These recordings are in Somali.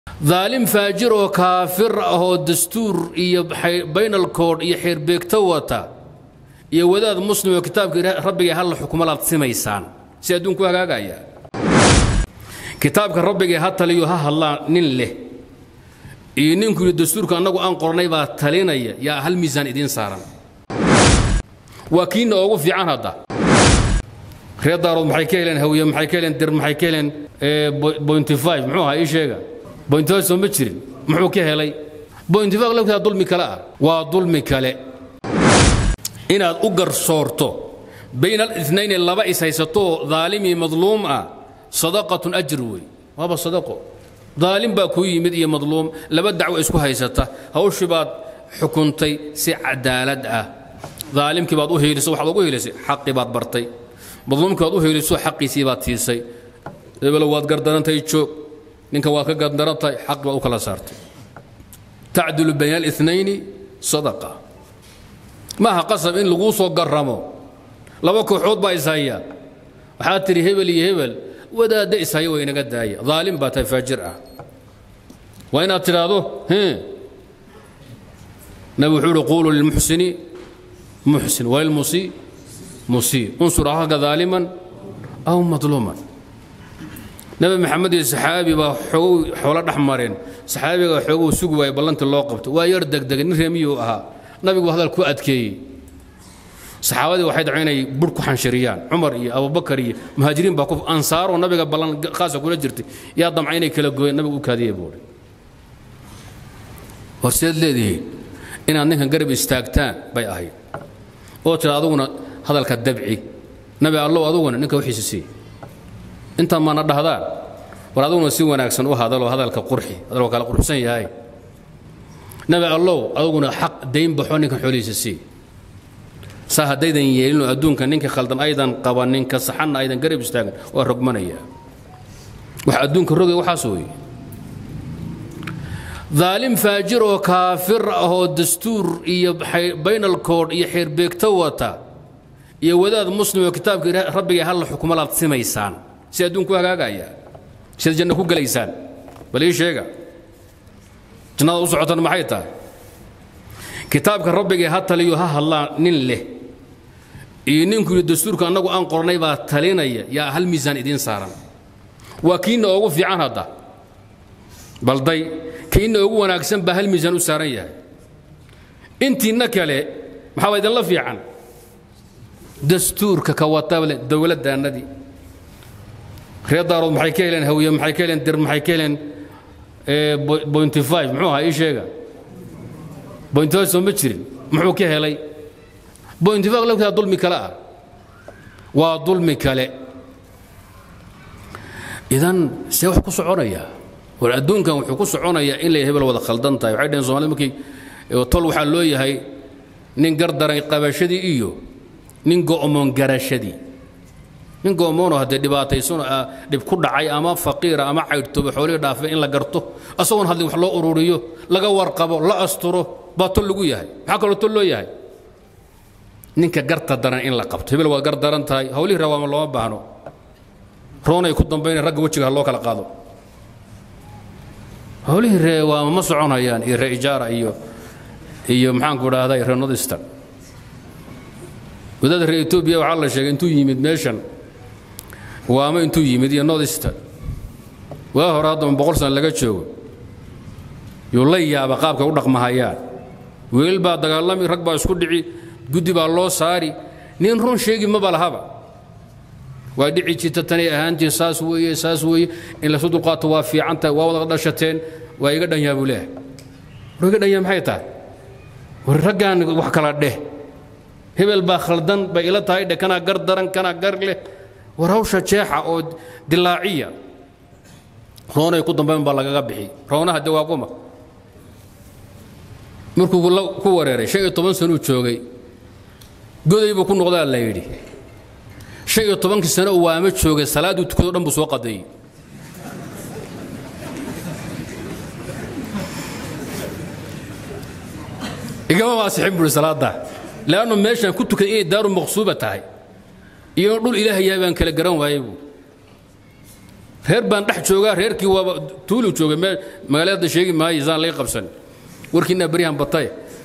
daalim faajir oo kaafir ah oo dastuur iyo baynalkoodh iyo xeerbeegto wata iyo wadaad muslim oo kitaabka rabbiga halla xukumalaad simaysaan si adduunku hagaagaya kitaabka rabbiga ha taliyo ha hadlaa nin leh iyo ninku yidhi dastuurka annagu aan qornay baa talinaya yaa hal miisaan idiin saaran waa kiina ugu fiican hadda reer daarood maxay ka heleen hawiye maxay ka heleen dir maxay ka heleen bointy five muxuu ahaa ii sheega bointy five soo ma jirin muxuu ka helay bointy five laftaa dulmi kale ah waa dulmi kale inaad u garsoorto bayna alinayn laba is haysatoo daalimi madluum ah sadaqatun ajr wey waaba sadaqo daalim baa kuu yimid iyo madluum laba dacwo isku haysata hawshii baad xukuntay si cadaalad ah daalimkii baad u hiilisay waxaad ugu hiilisay xaqii baad bartay madluumkii baad u hiiliso xaqiisii baad siisay hebelo waad gardarantahay joog ninka waad ka gardarantahay xaqi baad u kala saartay tacdilu bayna alinayni sadaqa maaha qasab in laguu soo garramo laba kooxood baa ishaya waxaad tidhi hebel iyo hebel wadaadda ishaya way inaga daaya daalim baa tahay faajir ah waa inaad tidhaahdo nabi wuxuu uhi quuluu lilmuxsini muxsin walilmusii musii unsur ahalka daaliman aw madluuman nabi maxamed iyo saxaabi baa xoogow xoolo dhex mareen saxaabiga xoogow sugi waaya ballantii loo qabto waa yar degdegay nin reemiyuu ahaa nabigu hadal ku adkeeyey saxaabadii waxay dhaco inay bur ku xanshiriyaan cumar iyo abubakar iyo muhaajiriin baa ku ansaaroo nabiga ballan khaasa kula jirtay yaa damca inay kala gooyeen nabigu u kaadiyey buuhi horseed leedihiin inaad ninkan garab istaagtaan bay ahayd oo tira aduguna hadalka dabci nabi allow aduguna ninka wixiisa sii intaan maana dhahdaan war aduguna si wanaagsan u hadaloo hadalka qurxi hadalku kala qurxsan yahay nabi allow aduguna xaq dayn baxo ninkan xoolihiisa sii saa haddaydan yeelinoo adduunka ninka khaldan aydan qabanin ka saxanna aydan garab istaagan waa rogmanaya wax adduunka rogay waxaas weeye daalim faajir oo kaafir ah oo dastuur iyo baynalkoodh iyo xeerbeegto wata iyo wadaad muslim oo kitaabka rabbiga halla xukumalaad simaysaan si adduunku hagaagaya siad janno ku gelaysaan bal ii sheega jannada u socotan maxay tahay kitaabka rabbiga ha taliyo ha hadlaa nin leh iyo ninku yidhi dastuurka annagu aan qornay baa talinaya yaa hal miisaan idiin saaran waa kiina ugu fiican hadda balday kiina ugu wanaagsan baa hal miisaan u saaran yahay intiinna kale maxaa idinla fiican dastuurka ka watable dowladdaannadii reer daarood maxay ka heleen hawiye maxay ka heleen dir maxay ka heleen bointy five muxuu ahaa ii sheega bointy five soo ma jirin muxuu ka helay bointy five laftaa dulmi kale ah waa dulmi kale idan see wax ku soconaya war adduunkan wuxuu ku soconayaa in lay hebel wada khaldan tahay waxay dhaheen somalida markii tol waxaa loo yahay nin gardaray qabashadii iyo nin go'moon garashadii nin go'moonoo haddee dhibaataysanoo dhib ku dhacay ama faqiira ama caydhtoba xoolihii dhaafay in la garto asagoon hadlin wax loo ururiyo laga warqabo la asturo baa tol lagu yahay maxaa kaloo tol loo yahay ninka garta daran in la qabto hebel waad gar daran tahay hawlihii rawaama looma baahno roonay ku dambayna ragga wejiga ha loo kala qaado hawlihii reewaama ma soconayaan iyo ree ijaara iyo iyo maxaanku idhaahday ree nodistan wadaada reer etoobiya waxaa la sheegay intuu yimid meeshan waamo intuu yimid iyo nodistan waa hore haddama boqol sana laga joogo yuu la yaaba qaabkay u dhaqmahayaan wiil baa dagaalami rag baa isku dhici guddi baa loo saari nin run sheegi maba lahaba waa dhici jirta tanay ahaantiin saas weeye saas weeye in lasu dulqaato waa fiican tahay waa wada dhashateen waa iga dhanyaa buu leeyahay war iga dhanyaa maxay tahay war raggaan wax kala dheh hebel baa khaldan bay ila tahay dheh kanaa gar daran kanaa gar leh war hawsha jeexa oo dilaaciya roonay ku dambayn baa lagaga bixi roonaha de waa kuma markuu ku wareeray shan iyo toban sanuu joogay goday buu ku noqdaa la yidhi shan iyo tobankii sano uu waamo joogay salaadduu tukado dhan buu soo qadeeyey igama waasixin buuhi salaadda leannu meeshaan ku tukaday inay daaru maqsuuba tahay iyo dhul ilaahay yahay baan kala garan waayey buu reer baan dhex joogaa reerkii waaba tuulu joogay mee magaalada sheegi maayo saan lay qabsan warkiinaa beryahan batay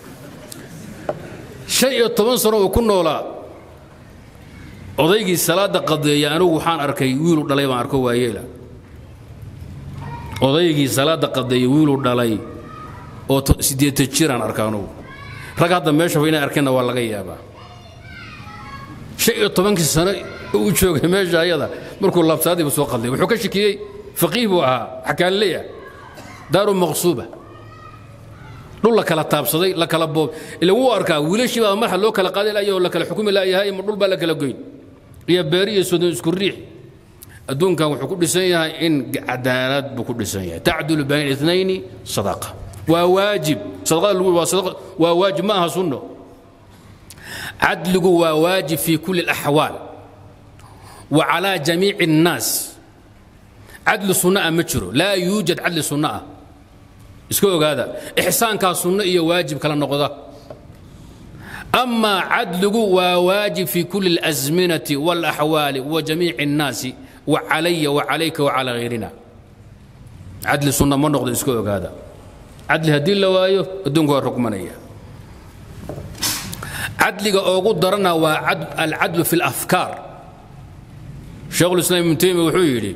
shan iyo toban sano uu ku noolaa odaygii salaadda qadeeya anigu waxaan arkay wiilu dhalay baan arko waayeela odaygii salaadda qadeeya wiilu dhalay oo siddeetan jiraan arka anugu rag hadda meesha inay arkeenna waa laga yaabaa shan iyo tobankii sano uu joogay meesha ayada markuu laabsaadiiba soo qadlay wuxuu ka shakiyey faqiih buu ahaa xakaanleya daaru maqsuuba dhul la kala taabsaday la kala boob ila wuu arkaa wiilashii baa madaxa loo kala qaadi laaya oo la kala xukumi laayahay ma dhul baa la kala goyn iyo beeri iyo sodon isku riix adduunkan wuxuu ku dhisan yahay in cadaalad buu ku dhisan yahay tacdulu bayna itnayni sadaqa waa waajib sadaqada lagu waa sadaqa waa waajib ma aha sunno cadligu waa waajib fi kulli alaxwaal wa calaa jamiici الnaas cadli sunno ah ma jiro laa yuujad cadli sunno ah iska ogaada ixsaankaa sunno iyo waajib kala noqda amaa cadligu waa waajib fi kulli اlasminati wاlaxwaali wa jamiici الnaasi wa calaya wa calayka wa calaa hayrina cadli sunna ma noqdo iska ogaada cadli haddii la waayo adduunku waa rukmanaya cadliga oogu darana waa alcadlu fi اlafkaar sheekhulislaam ibnu taymiya wuxuu yidhi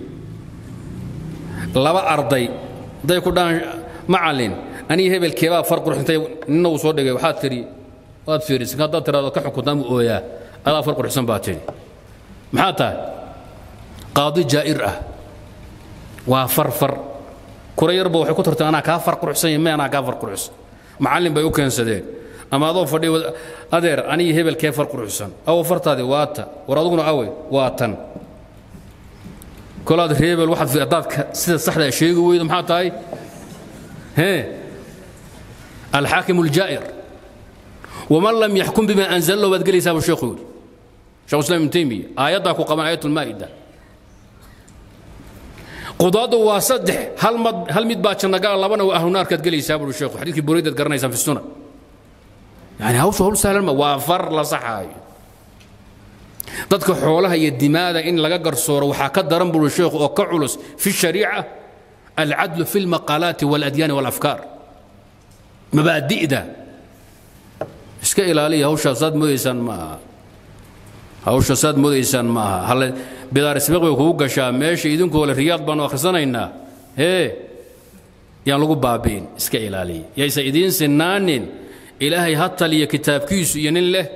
laba arday hadday ku dhahaan macallin aniga hebelkeebaa far qurxintay nina uu soo dhigay waxaad tidhi waad fiirisan haddaad tiraado ka xukuntaan buu ooyaa adaa far qurxsan baa tidhi maxaa tahay qaadi jaa'ir ah waa far far kura yarba waxay ku tarteen anaa kaa far quruxsan yahay me anaa kaa far quruxsan macallin bay u keensadeen ama adoo fadhiya adeer aniga hebelkee far quruxsan awo fartaadi waa ta war aduguna awe waa tan kolaad reebel waxaad haddaad sida saxda sheegi weydo maxaa tahay hee alxaakim aljaa'ir waman lam yaxkum bima anzala lahu baad gelaysaa buu sheekhu yidhi shekhu islam ibnu taymiya aayaddaa ku qaban aayat ulmaa'ida qudaadu waa saddex hal mad hal mid baa jannagala labana waa ahlunaarkaad gelaysaa buu sheekhu xadiidkii buraydaad garanaysaan fi sunan yani hawshu hawl sahlan ma waa far la saxaayo dadka xoolaha iyo dimaada in laga garsooro waxaa ka daran buu sheekhu oo ka culus fi shariica alcadlu fi lmaqaalaati waladyaani walafkaar mabaadi'da iska ilaaliya hawshaa saad moodaysaan ma aha hawsha saad moodaysaan ma aha halle bidaarisbiq bay kugu gashaa meesha idinkoo le riyaad baanu akhrisanaynaa hee yaan lagu baabi'in iska ilaaliya yaysa idiin sinaanin ilaahay ha taliya kitaabkiisu iyo nin leh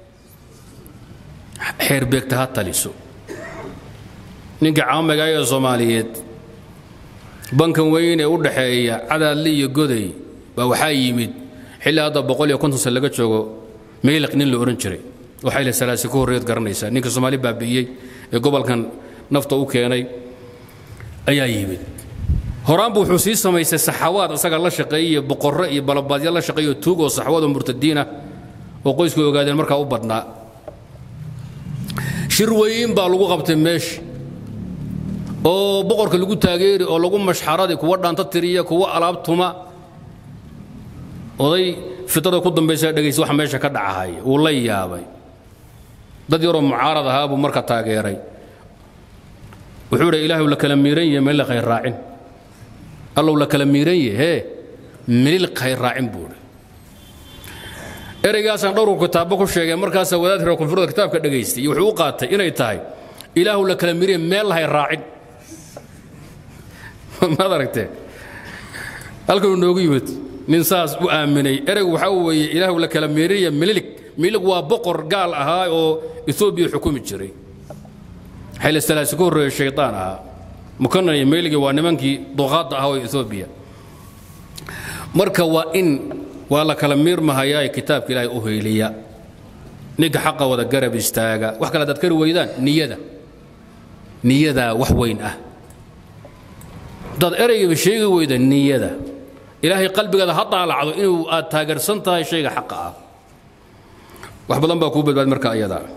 xeerbeegta ha taliso ninka caamiga ee soomaaliyeed bankan weyn ee u dhaxeeya cadaadle iyo goday baa waxaa yimid xilli hadda boqol iyo konton san laga joogo meyliq nin la odhan jiray waxay le salaasi ka horreed garanaysaa ninka soomaali baabi'iyey ee gobolkan nafta u keenay ayaa yimid horaanbu wuxuu sii samaystay saxawaad asaga la shaqeeyey iyo boqorro iyo balabaadya la shaqeeyo tuug oo saxawaad oo murtadiinah oo qoysku ogaadeen markaa u badnaa shir weyn baa lagu qabtay meesha oo boqorka lagu taageeri oo lagu mashxaradi kuwa dhaanta tiriya kuwa alaab tuma oday fitada ku dambaysa dhegaysa waxa meesha ka dhacahaya wuu la yaabay dad yaroo mucaarad ahaa buu marka taageeray wuxuu idhi ilaahu la kala miiran yahe meel khayr raacin allow la kala miiran yahe hee melil khayr raacin buu idhi ereygaasaan dhowrku kitaabo ku sheegay markaasaa wadaad reer koonfurda kitaabka dhegaystay iyo wuxuu u qaatay inay tahay ilaahu la kala miiran meel lahay raacin maad aragtee halkanuu noogu yimid nin saas u aaminay ereygu waxaa weeye ilaahu la kala miiranya mililig mililig waa boqor gaal ahaa oo etoobiya xukumi jiray xayla salaasi ka horreeya shaydaan ahaa mukanan iyo meyligi waa nimankii duqaadda ahaa oo etoobiya marka waa in waa la kala miirmahayaa kitaabka ilaahay u heyliya ninka xaqa wada garab istaaga wax kale hadaad kari weydaan niyada niyadaa wax weyn ah hadaad ereygaba sheegi weyda niyada ilaahay qalbigaada ha daalacdo inuu aad taageersan tahay shayga xaqa ah wax badan baa kuu badbaad marka ayadaa